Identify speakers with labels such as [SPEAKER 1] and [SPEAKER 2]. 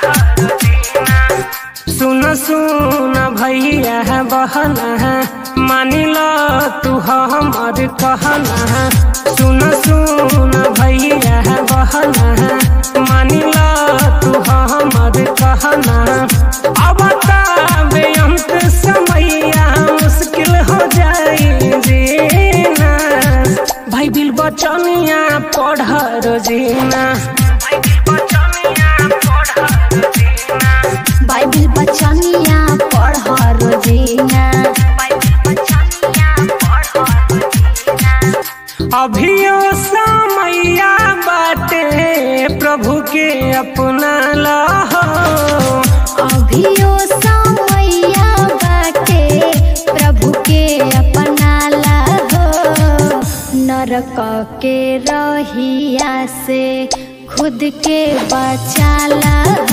[SPEAKER 1] सुन सुन भैया बहना मानी लो तू हमर कहना सुन सुन भैया बहना मानी लो तू हमर कहना अब ताबे अंत समैया मुश्किल हो जाई जीना भाई बिल बचनिया पढ़ रोजीना
[SPEAKER 2] बाइबिल बचनिया पढ़ रोजीना
[SPEAKER 1] अभियो समैया बाटे प्रभु के अपना लहो
[SPEAKER 2] अभियो समैया बाटे प्रभु के अपना हो नरक के रहिया से खुद के बचाला